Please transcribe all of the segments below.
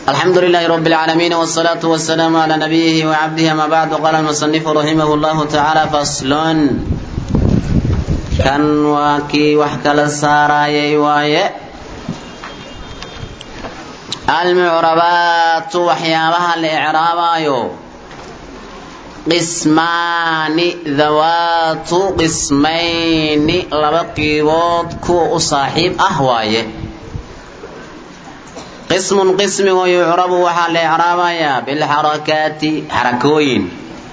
الحمد لله رب العالمين والصلاة والسلام على نبيه وعبده ما بعد قال المصنف رحمه الله تعالى فصل كان واكي وحكى للساراي واي المعربات وحيابها الإعرابايو قسمان ذوات قسمين لبقيبوت كو صاحب أهوايه qismun qismigo yucrabu waxaa la icraabayaa bilxarakaati xarakooyin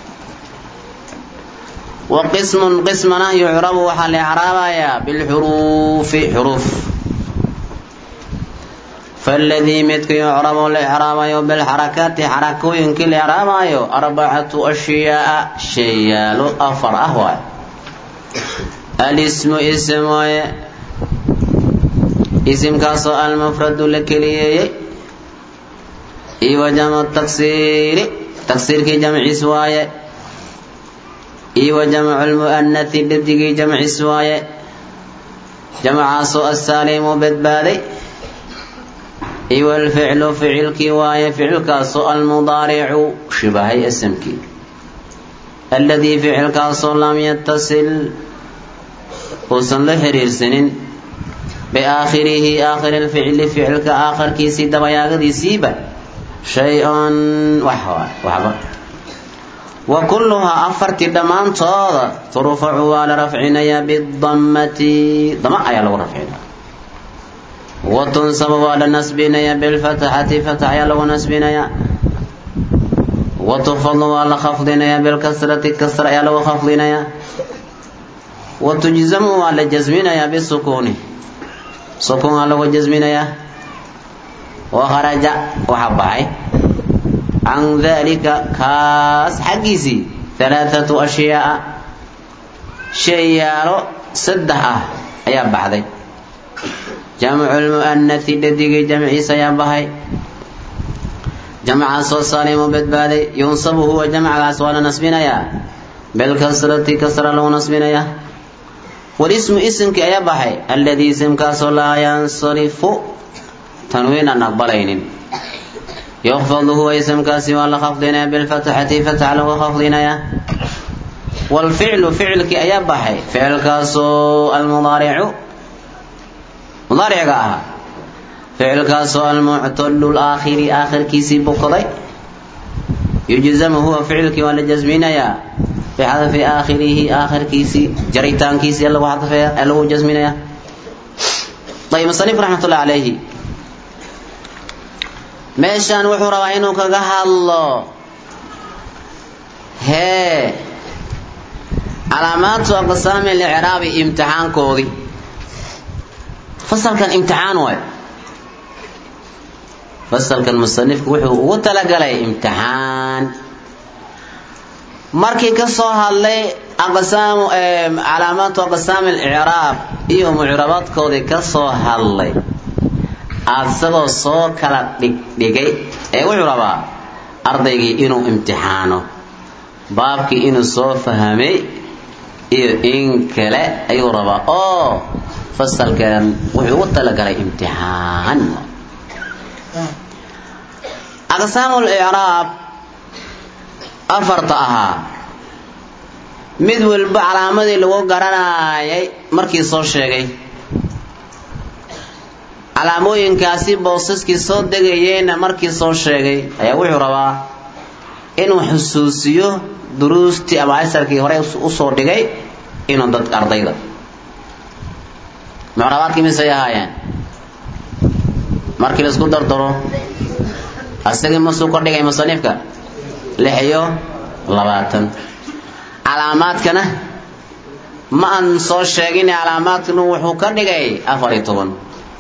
wa qismun qismana yucrabu waxaa la icraabayaa bilxuruufi xuruuf faladii midka yucrabu la icraabayo bilxarakaati xarakooyinkii la icraabayo arbacatu ashyaaa sheeyaalo afar ah waay alismu ism waaye isimkaasoo almufradu la keliyeeyey iyo wa jamcu taksiiri taksiirkii jamciis waaye iyo wa jamcu lmu'anati dhadigii jamciis waaye jamcaasoo asaalimu badbaaday iyo walficlu ficilkii waaye ficilkaasoo almudaaricu shibahay isimkii alladii ficilkaasoo lam yatasil uusan la xiriirsanin biaakhirihi aakhiri lficli ficilka aakharkiisii dabayaagadiisiiba shay-un waxba wa kulluhaa afartii dhammaantooda turfacu waa la rafcinayaa bidammati dama ayaa lagu rafcinaya wa tunsabu waa la nasbinayaa bilfatxati fatx ayaa lagu nasbinayaa wa tufadu waa la khafdinayaa bilkasrati kasra ayaa lagu khafdinayaa wa tujzamu waa la jasminayaa bisukuuni sukuun aa lagu jasminayaa wa kharaja waxa baxay can dalika kaas xaggiisii halaathatu ashyaaa shayaalo saddex ah ayaa baxday jamcu lmu'anati dhadigii jamciisa ayaa bahay jamcaasoo saalimu badbaaday yunsabu huwa jamcgaas waa la nasbinayaa bilkasrati kasra lagu nasbinayaa walismu isimkii ayaa baxay alladii isimkaasoo laa yansarifu tanwiin aan aqbalaynin yukfadu huwa isimkaasi waa la khafdinayaa bilfatxati fatxa lagu khafdinayaa waalficlu ficilkii ayaa baxay ficilkaasoo almudaaricu mudaariciga ahaa ficilkaasoo almuctalu laakhiri aakhirkiisii bukday yujzamu huwa ficilkii waa la jasminayaa bixadfi aakhirihi aakhirkiisii jaritaankiisii lagu xadfaya ee lagu jasminaya ayb musanif raxmatullahi calayhi meeshaan wuxuu rabaa inuu kaga hadlo hee calaamaatu aqsaami licraabi imtixaankoodii fasalkan imtixaan waayo fasalkan musanifku wuxuu ugu talagalay imtixaan markii ka soo hadlay aqsaamu calaamaatu aqsaami alicraab iyo mucrabaadkoodii ka soo hadlay asagoo soo kala dhigdhigay ee wuxuu rabaa ardaygii inuu imtixaano baabkii inuu soo fahamay iyo in kale ayuu rabaa oo fasalkan wuxuu ugu talagalay imtixaan aqsaamu licraab afarta ahaa mid walba calaamadii lagu garanayay markii soo sheegay calaamooyinkaasi boosaskii soo degayeyna markii soo sheegay ayaa wuxuu rabaa inuu xusuusiyo duruustii ama asarkii hore usoo dhigay inuu dadka ardayda mucrabaadkii misay ahaayeen markii laisku dardaro asagii masuu ka dhigay musanifka lix iyo labaatan calaamaadkana ma aan soo sheegin calaamaadkana wuxuu ka dhigay afar iyo toban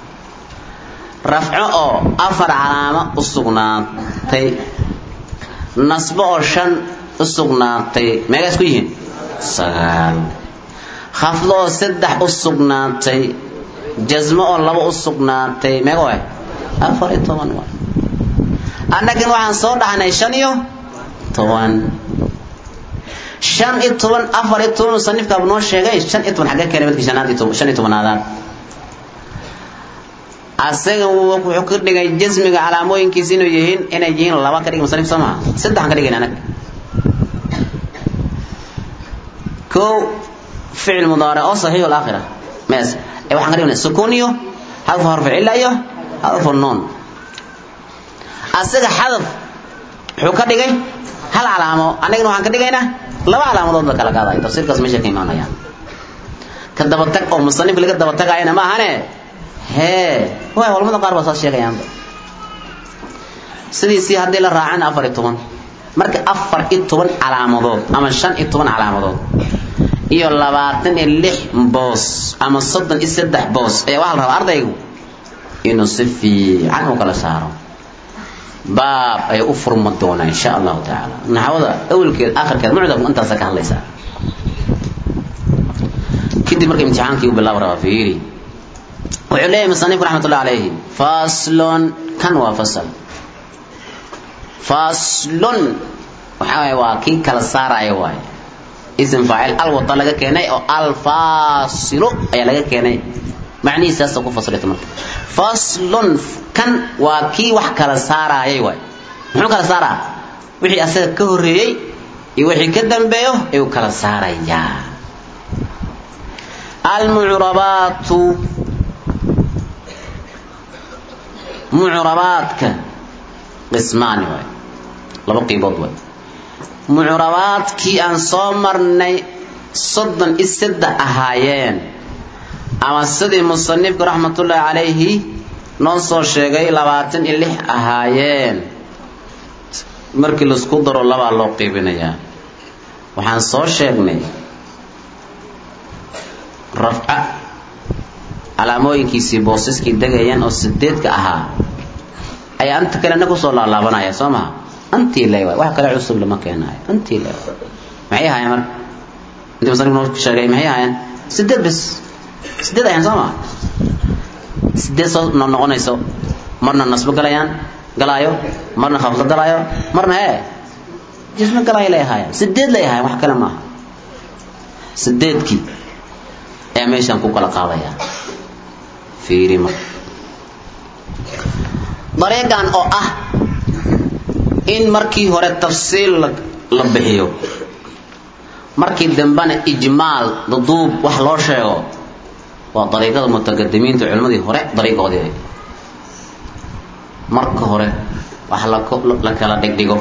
rafco oo afar calaamo u sugnaatay nasbo oo shan u sugnaatay meegaa isku yihiin sagaal khafdo oo saddex u sugnaatay jasmo oo laba u sugnaatay meego ah afar iyo toban waay annagan waxaan soo dhahnay shan iyo toban shan iyo toban afar iyo toban musanifkaaba noo sheegay shan iyo toban xagga keenay midkii shanaad iyo toban shan iyo tobanaadaan asaga wuxuu ka dhigay jasmiga calaamooyinkiisa inuu yihiin inay yihiin laba ka dhig musanif soo maha saddexan ka dhigayn anag kow ficil mudaaric oo saxiix alaakhira mees ee waxaan ka dhignay sukuun iyo xadfu harfu cilla iyo xadfu nuun asaga xadaf wuxuu ka dhigay hal calaamo annagana waxaan ka dhigaynaa laba calaamadood la kala qaadayo tafsiirkaas meesha ka imaanayaan ka dabatag oo musanif laga dabatagaayana ma ahane hee waay culamada qaar baa saas sheegayaanba sidiisii haddii la raacana afar iyo toban marka afar iyo toban calaamadood ama shan iyo toban calaamadood iyo labaatan iyo lix boos ama soddon iyo saddex boos ayaa waxaa la rabaa ardaygu inuu si fiican u kala saaro baab ay u furma doonaa insha allahu tacaala naxwada awelkeed akhirkeed mucdamku intaasa ka hadlaysaa kadib marka imtixaankii u bilaab rabaa fiiri wuxuu leeyahay musanifku raxmatullahi calayhi faslun kan waa fasal faslun waxaa waaye waa kii kala saaraya waaye ism faacil alwata laga keenay oo alfaasilu ayaa laga keenay macnihiisaasa ku fasilita marka faslun kan waa kii wax kala saaraayay waay muxuu kala saaraa wixii asaga ka horreeyey iyo wixii ka dambeeyo ayuu kala saarayaa almucrabaatu mucrabaadka qismaani waay laba qiibood waay mucrabaadkii aan soo marnay soddon iyo saddex ahaayeen ama sidii musanifku raxmatullaahi calayhi noo soo sheegay labaatan iyo lix ahaayeen markii laisku daro labaa loo qiibinayaa waxaan soo sheegnay rafca calaamooyinkiisii boosaskii degayeen oo sideedka ahaa ayaa anta kalena kusoo laalaabanaya soo maha antii le waay wax kale cusub lama keenaayo antii le maxay ahaayeen marka intii musanif noo sheegay maxay ahaayeen sideed bes sideed ayaan soo maa sideed soo noqonayso marna nasbo galayaan galaayo marna khafdo galaayo marna hee jismo galaayo lay ahaayeen sideed lay ahaayeen wax kale maaha sideedkii ayaa meeshaan ku kala qaadaya fiiri marka dariiqan oo ah in markii hore tafsiil la bixiyo markii dambena ijmaal duduub wax loo sheego waa dariiqada mutaqadimiinta culimmadii hore dariiqoodii marka hore wax la kala dhigdhigo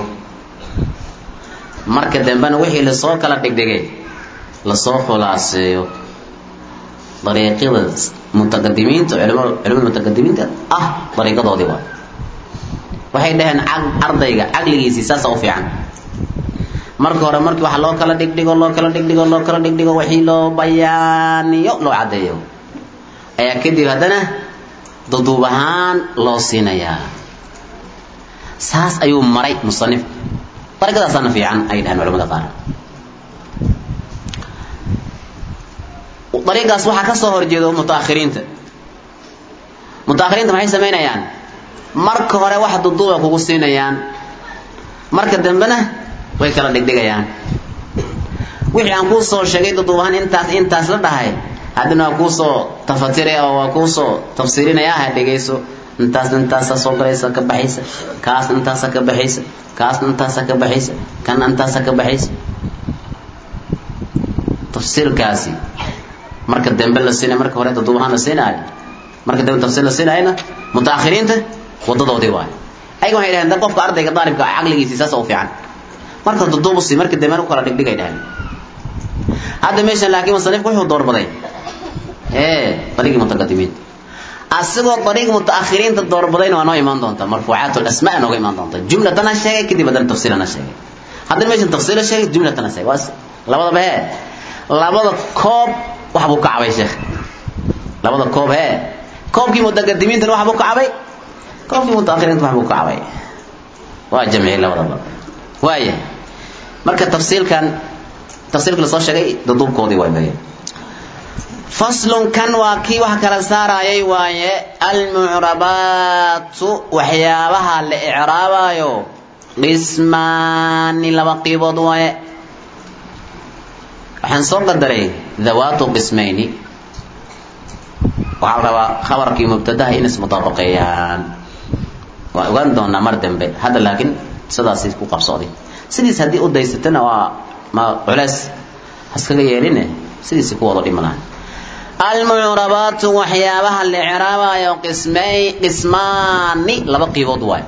marka dambena wixii lasoo kala dhigdhigay lasoo khulaaseeyo dariiqyada mutaqadimiinta culimada mutaqadimiinta ah dariiqadoodii waa waxay dhaheen ardayga caqligiisii saasa u fiican marka hore markii wax loo kala dhigdhigo loo kala dhigdhigo loo kala dhigdhigo wixii loo bayaaniyo loo caddeeyo ayaa kadib haddana duduub ahaan loo siinayaa saas ayuu maray musanifku dariiqadaasaana fiican ay dhaheen culamada qaar dariiqaas waxaa ka soo horjeedo mutaakhiriinta mutaakhiriinta maxay samaynayaan marka hore wax duduuba kugu siinayaan marka dambena way kala dhigdhigayaan wixii aan kuu soo sheegay duduub ahaan intaas intaas la dhahay haddana waa kuu soo tafatiraya oo waa kuu soo tafsiirinaya ha dhegayso intaas intaasa soo galaysa ka baxaysa kaas intaasa ka baxaysa kaas intaasa ka baxaysa kan intaasa ka baxaysa tafsiirkaasi marka dambe la siinay marka hore duduub ahaan la siinaayo marka dambe tafsiir la siinaayana mutaakhiriinta wadadoodii waay ayaga waxay dhaheen qofka ardayga daalibka caqligiisii saas u fiican marka duduub usii marka dambe u kala dhigdhigay dhaheen hadda meeshan laakiin musanifku wuxuu doorbaday ee dariiqii mutaqadimiinta asigoo dariiq mutaakhiriinta doorbadayna waa noo imaan doontaa marfuucaat lasmaa nooga imaan doonta jumlatana sheegay kadib haddana tafsiilana sheegay haddana meeshan tafsiila sheegay jumlatana sheegay waa labadaba hee labada koob wax buu ka cabay sheekh labada koob hee koobkii mutaqadimiintana wax buu ka cabay koobkii mutaakhiriinta wax buu ka cabay waa jamciyey labadaba waaya marka tafsiilkan tafsiilka la soo sheegay duduubkoodii way bayeen faslun kan waa kii wax kala saarayay waaye almucrabaatu waxyaabaha la icraabayo qismaani laba qiibood waaye waxaan soo qadaray dhawaatu qismayni waxaa la rabaa khabarkii mubtadaha in ismudaabaqeeyaan waa ogaan doonaa mar dambe hadda laakiin sidaasay ku qabsooday sidiis haddii u daysatana waa ma culeys haskaga yeeline sidiisay ku wada dhimanaan almucrabaatu waxyaabaha la icraabayo qismay qismaani laba qiibood waay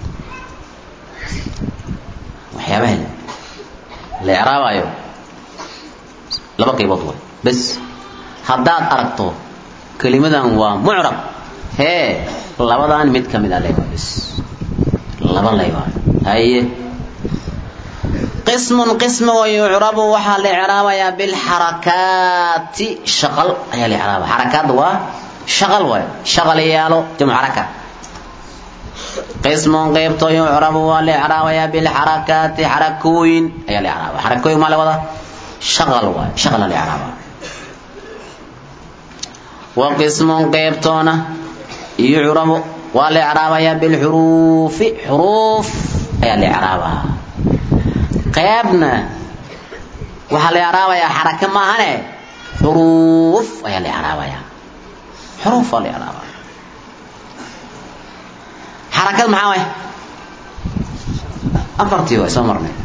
waxyaabaha la icraabayo laba qiibood waay bes haddaad aragto kelimadan waa mucrab hee labadan mid ka mid a leewaa bes laba leewaa haye qismun qismi wa yucrabu waxaa la icraabayaa bilxarakaati shaqal ayaa la icraaba xarakaadda waa shaqal waay shaqal yaalo jamcu xaraka qismun qeybto yucrabu waa la icraabayaa bilxarakaati xarakooyin ayaa la icraaba xarakooyin maa la wada shaqal waay shaqala la icraaba wa qismun qeybtoona yucrabu waa la icraabayaa bilxuruufi xuruuf ayaa la icraabaa qaybna waxaa la icraabayaa xaraka maahane xuruuf ayaa la icraabayaa xuruuf waa la icraabaa xarakad maxaa waay afartii waay soo marnay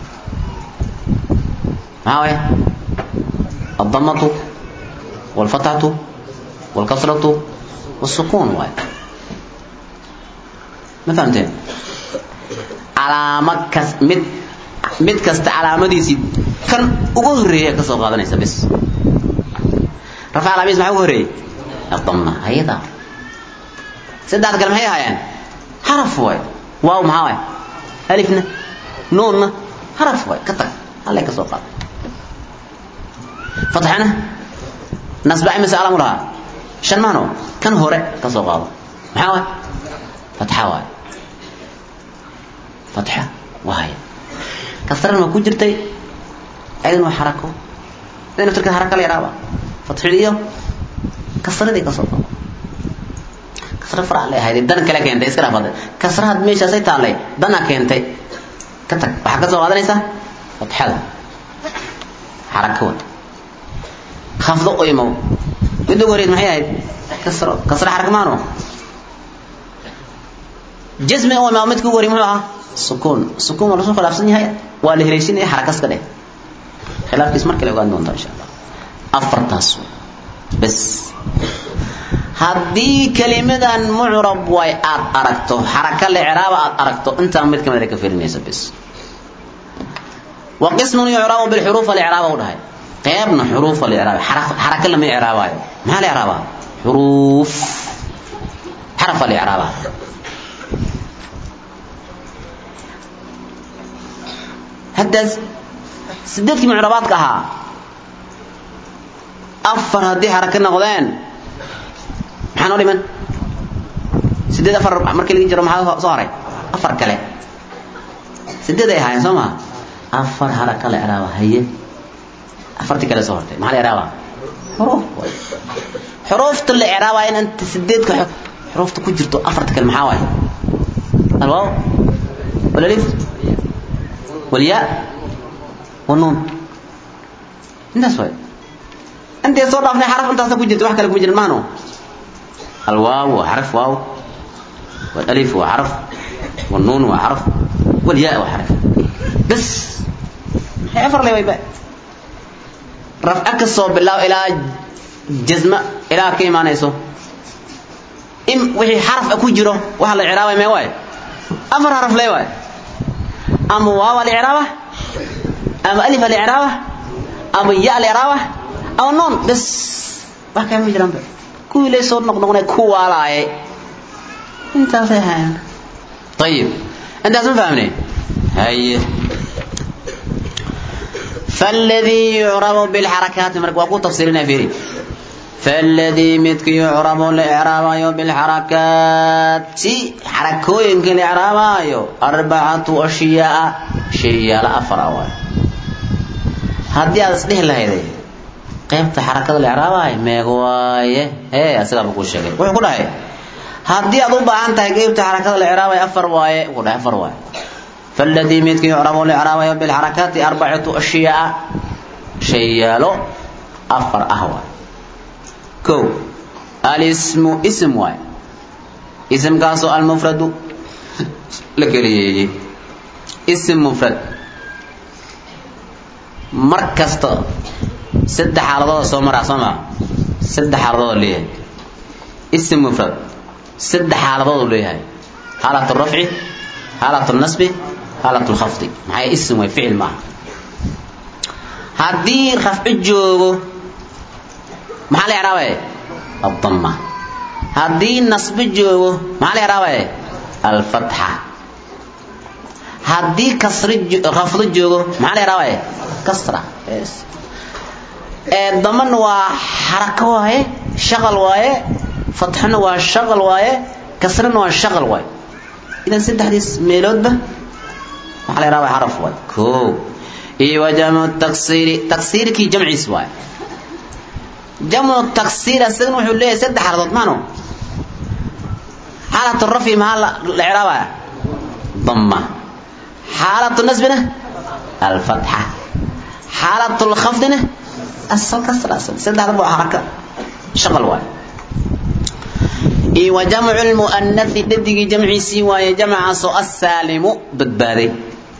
maxaa waay الضمة والفتحة والكسرة والسكون واي ما فهمتين علامة كس مد mid kasta calaamadiisii kan ugu horeeya ka soo qaadanaysa bis rafa alamiis maxaa ugu horeeyey adamna ayada saddex kale maxay ahaayeen xaraf waay waaw maxaa waay alifna nuunna xaraf waay ka tag hallay ka soo qaada fatxana nasba imise alamu lahaa shan maano kan hore ka soo qaado maxaa waay fatxa waay fatxa waay kasrana waa ku jirtay ayadana waa xarako ida naftirkeed haraka la yaraaba fatxiliyo kasradii ka soo qabo kasra farac lay ahayd dan kale keentay iska dhaafada kasrahaad meeshaasay taallay dana keentay ka tag waxaa ka soo qaadanaysaa fatxada xarako wa khafdo u imow midda ugu horeyd maxay ahayd kasro kasra xaraka maano jasmi u imaa midka ugu horey muxuu ahaa sukuun sukuun waa lasoo khilaafsan yahay waa la heleyshinaya xarakas ka dheh khilaafkiis mar kale ogaan doontaa insha allah afartaas bas haddii kelimadan mucrab way aad aragto xaraka licraaba aad aragto intaan mid kamida ka firinaysa bas wa qismun yucrabu bilxuruuf alicraaba u dhahay qeybna xuruuf alicraaba xaraka lama icraabaayo maxaa la icraabaa xuruuf xaraf alicraaba haddaas sideedkii mucrabaadka ahaa afar haddii xaraka noqdeen maxaa noo dhiman sideed afar markii laga jiro maxaa soo haray afar kale sideed ay ahaayeen soo maha afar xaraka la icraaba haye afartii kale soo hortay maxaa la icraaba xuruuf xuruufta la icraabaa in anta sideedka xuruufta ku jirto afarta kale maxaa waaye alwaaw walalif والياء والنون انت سوي انت صوت في حرف انت كجرت واحد كلام كجرت مانو الواو وحرف واو والالف وحرف والنون وحرف والياء وحرف بس حفر لي ويبقى رفعك الصوب بالله الى جزمه الى كيما نيسو ام وحي حرف اكو جيرو waxa la ciraabay may way afar harf lay way ama waaw alicraaba ama alif alicraaba ama ya alicraaba ama noon bas wax kale ma jiraanba kuwii lay soo noqnoqnay ku waalaayay intaasay hayaan ayib intaas ma fahmnay haye فالذي يعرب بالحركات مرك واكو تفسيرنا فيه فالذي متك يعرب الإعراب بالحركات حركوين كالإعراب أربعة أشياء شيء أفرع هذه أصلح لها هذه قيمة حركة الإعراب ميغواية إيه أسرع بقول شيء ويقول هاي هذه أضرب أنت قيمة حركة الإعراب أفر واي يقول أفر واي فالذي متك يعرب الإعراب بالحركات أربعة أشياء شيء له أفر أهوى كو alismu ism waay ismkaasoo almufradu la keliyeeyey ism mufrad mar kasta saddex xaaladooda soo maraa soo maa saddex xaaladooda leeyahay ism mufrad saddex xaaladoodu leeyahay xaalat rafci xaalat nasbi xaalat lkhafdi maxay ism way ficil maaha haddii rafci joogo maxaa la icraabaya addama haddii nasbi joogo maxaa la icraabaya alfatxa haddii kasri khafdo joogo maxaa la icraabaya kasra ee damana waa xarako waaye shaqal waaye fatxana waa shaqal waaye kasrana waa shaqal waaye idan saddexdiis meeloodba maxaa la icraabaya xaraf waaye koo iyo wa jamcu taksiiri taksiirkii jamciis waaye jamcu taksiir asagana wuxuu leeyahay saddex xaladood maano xaalatu rafyi maxaa la icraabaya dama xaalatu nasbina alfatxa xaalatu lkhafdina asal kasra asal saddexdaba waa xaraka shaqal waaye iyo wa jamcu lmu'anasi dhadigii jamciisii waaye jamcaasoo assaalimu badbaaday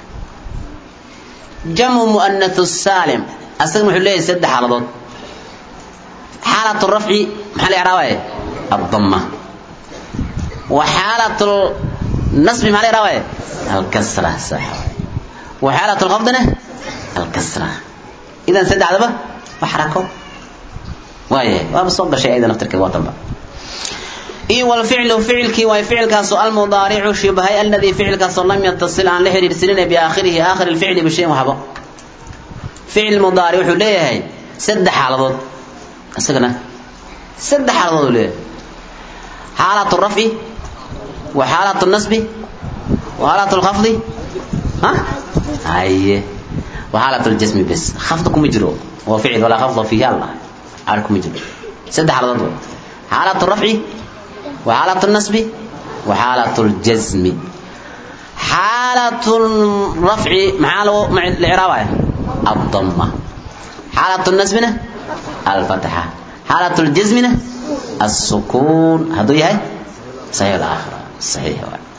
jamcu mu'anath saalim asagana wuxuu leeyahay saddex xaaladood xaalatu rafci maxaa la icraabaya addama wa xaalatu nasbi maxaa la icraabaya alkasra sax wa xaalatu lkhafdina alkasra idan saddexdaba waa xarako waayahay waaba soo gashay ayada naftirkeed waa tanba iyo walficlu ficilkii waay ficilkaasoo almudaaricu shibahay aladii ficilkaasoo lam yatasil aan la xidhiirsanina biaakhirihi aakhiri lficli bishayin waxba ficil mudaaric wuxuu leeyahay saddex xaaladood isagana saddex xaaladood uu leeyahay xaalatu rafci wa xaalatu nasbi wa xaalatu lkhafdi ha haye wa xaalatu ljasmi bes khafda kuma jiro waa ficil walaa khafda fiihi allah ar kuma jiro saddex xaaladood wey xaalatu rafci wa xaalatu nasbi wa xaalatu ljasmi xaalatu rafci maxaa lagu la icraabaya الضمة حالة النسبنا الفتحة حالة الجزمنا السكون هذا هي صحيح الآخرة صحيح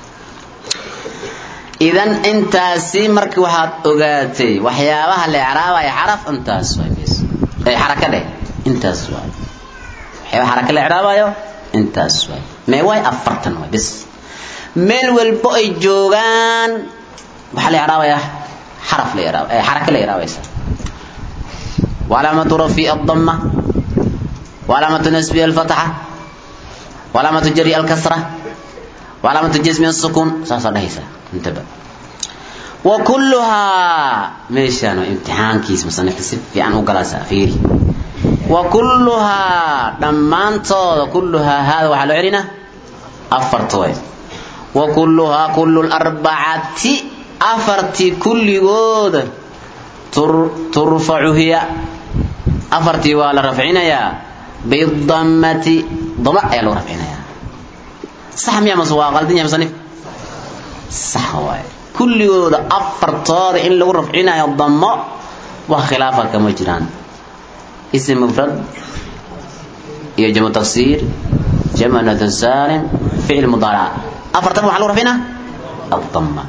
إذا أنت سيمرك واحد أوجاتي وحيابها الإعراب أي حرف أنت سوي بس أي حركة ده أنت سوي وحيابها حركة الإعراب أيو أنت سوي ما هو أفرتن بس ميل والبؤي جوغان وحال الإعراب يا حرف الإعراب أي حركة الإعراب يسا وعلامة رفي الضمة وعلامة نسب الفتحة وعلامة جري الكسرة وعلامة جزم السكون ساسا دهيسا انتبه وكلها ميشانو امتحان كيس مثلا نكتسب في عنه قلاسة فيري وكلها دمانتو كلها هذا وحلو عرنا أفرتوين وكلها كل الأربعة afartii kulligooda turfacu hiya afartii waa la rafcinayaa bidammati dama ayaa lagu rafcinayaa sax miya mase waa qaldan yahay musanif sax waaye kulligooda afartooda in lagu rafcinayo damo wax khilaafa kama jiraan ism mufrad iyo jamu tafsiir jamu nath salim ficil mudaarac afartan waxaa lagu rafcinaa الضمه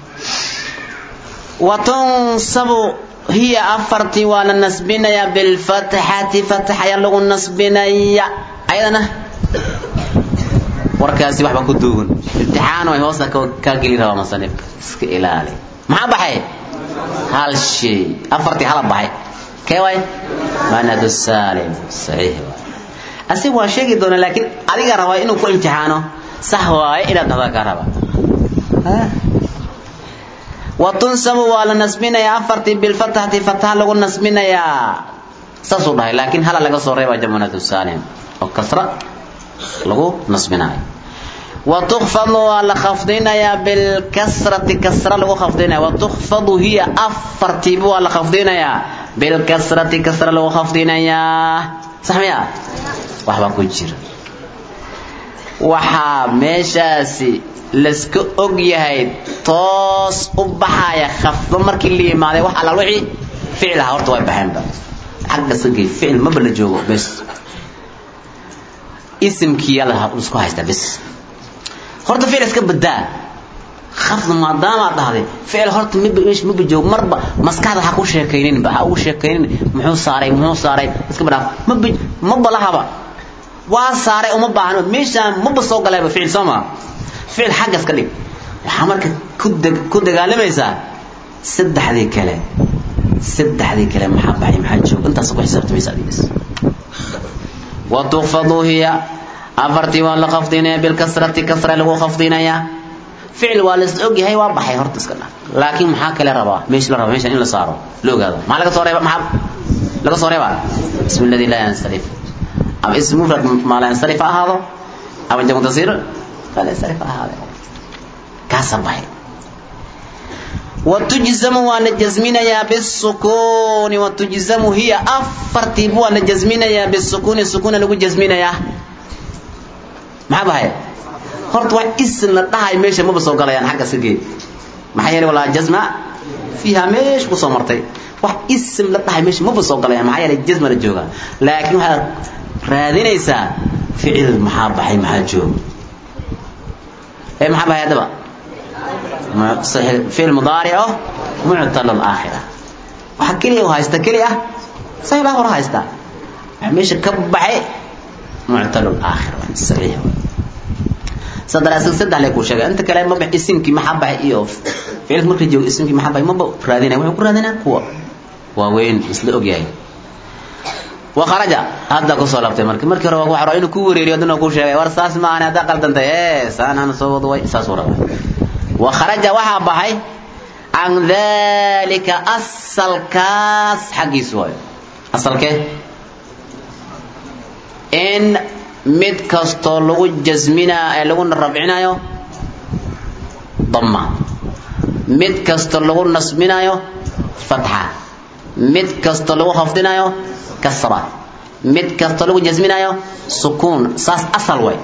وتنصب هي أفرتي وانا نسبنا بالفتحة فتحة يلغو نسبنا أيضا warkaasi waxba ku duugan imtixaan way hoosta ka geli rabaa masanifka iska ilaali maxaa baxay hal shay afartii hala baxay kee waay manadu salim saxiix waay asig waa sheegi doona laakiin adiga rabaa inuu ku imtixaano sax waaye inaad dhahdaa kaa rabaa watunsabu waa la nasbinayaa afartii bilfatxati fatxa lagu nasbinayaa saasuu dhahay laakiin hala laga soo reebaa jamunatu salim oo kasra lagu nasbinayo watukfadu waa la khafdinayaa bilkasrati kasra lagu khafdinaya watukfadu hiya afartiiba waa la khafdinayaa bilkasrati kasra lagu khafdinayaa sax miya waxbaa ku jira waxaa meeshaasi laska og yahay toos u baxaya khafdo markii la yimaaday wax alla wixii ficil aha horta way baxeenba xagga sagay ficil maba la joogo bes isimkiya isku haysta bis horta ficil iska badaa khafd maadaama dhahday ficil horta maba meesha maba joog marba maskaxda ha ku sheekayninba ha ugu sheekaynin muxuu saaray muxuu saaray iska badhaaf maba maba lahaba waa saaray uma baahno meeshaan maba soo galayba ficil soo maa ficil xagga iska dhig waxaa marka ku deg ku dagaalamaysaa saddexdii kale saddexdii kale maxaa baxay maxaa joog intaas ku xisaabtamaysa adigas wa tuqfadu hiya afartii waa la khafdinaya bilkasrati kasra lagu khafdinayaa ficil waa la ogyahay waa baxay horta iska dhaf laakiin maxaa kale rabaa meesha la raba meeshan in la saaro la ogaado maxaa laga soo reeba maxaa laga soo reebaa ismi alladii laa yansarif ama ism mufrad maa laa yansarif ha ahaado ama jamu tasiir maa laa yansarif ha ahaade kaasa baxay وتجزم وانا جزمنا بالسكون وتجزم هي أفرتي بو وانا جزمنا بالسكون السكون لغو جزمنا ما بهاي horta wax isin la dhahay meesha maba soo galayaan xagga sigeed maxaa yeelay walaa jazma fiiha meesha ku soo martay wax isim la dhahay meesha maba soo galayaan maxaa yeelay jazma la jooga laakiin waxaad raadinaysaa ficil maxaa baxay maxaa jooga ee maxaa baxay haddaba ficil mudaarico muctal alaakhira waxa keliya u haysta keliya saxiib ah hore haysta meesha ka baxay muctal alaakhira saxiix sadaraasad saddex lay ku sheegay inta kale maba isimkii maxaa baxay iyo ficilka markii joogo isimkii maxaa baxay maba raadinaya wuxuu ku raadinaa kuwa waaweyn isla ogyahay wakharaja hadda kusoo labtay marka markii hore waa ku xaro inuu ku wareeriyo haddana ku sheegay war saas ma ahani haddaa qaldantay ee saan aan soo wado way saas uu rabaa wakharaja waxaa baxay can dalika asalkaas xaggiisu waayo asalkee in mid kastoo lagu jasminaa ee lagu rafcinayo dama mid kastoo lagu nasbinayo fatxa mid kastoo lagu khafdinayo kasra mid kastoo lagu jasminayo sukuun saas asal way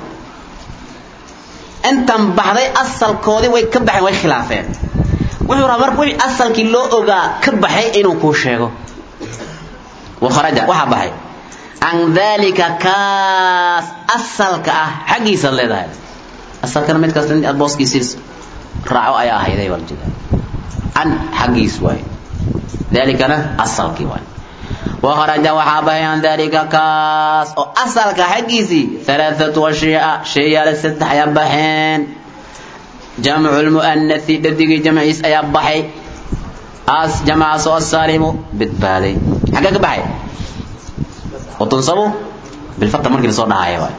intan baxday asalkoodii way ka baxeen way khilaafeen wuxuu rabaa marka wixii asalkii loo ogaa ka baxay inuu kuu sheego wakharaja waxaa baxay can dalika kaas asalka ah xaggiisaad leedahay asalkana mid kasta in aad booskiisii raaco ayaa ahayday baa jeeda can xaggiis waay dalikana asalkii waay wakharaja waxaa baxay can dalika kaas oo asalka xaggiisii alaaatu ashyaa shayaale saddex ayaa baxeen jamcu lmu'anasi dhadigii jamciis ayaa baxay as jamcaas oo asaalimu badbaaday xaggee ka baxay وتنصب بالفتح مركي لسو دهايه واي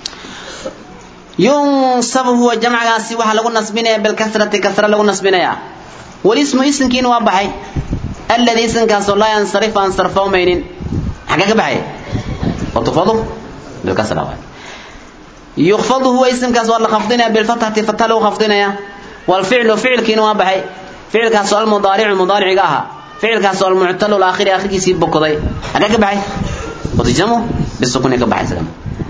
ينصب هو جمع غاسي waxa lagu nasbinaya bil kasrati kasra lagu nasbinaya wal ismu ismkiin waa baxay alladhi ismkaas la yansarif an sarfa maynin xaga ka baxay وتفضل bil kasra waay يخفض هو اسمكاس ولا خفضنا بالفتحة فتح له خفضنا والفعل فعل كين waa baxay فعل kaas المضارع المضارع aha فعل kaas المعتل الاخر اخر kiisi bokday xaga ka baxay وتجزمه بالسكون كبحي سلام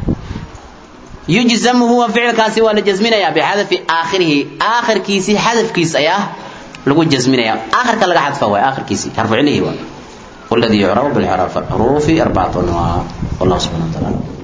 يجزم هو فعل كاسي ولا جزمنا بحذف آخره آخر كيسي حذف كيس أياه لقول جزمنا آخر كلا حذف هو آخر كيسي حرف عليه هو والذي يعرف بالحرف الحروف أربعة أنواع والله سبحانه وتعالى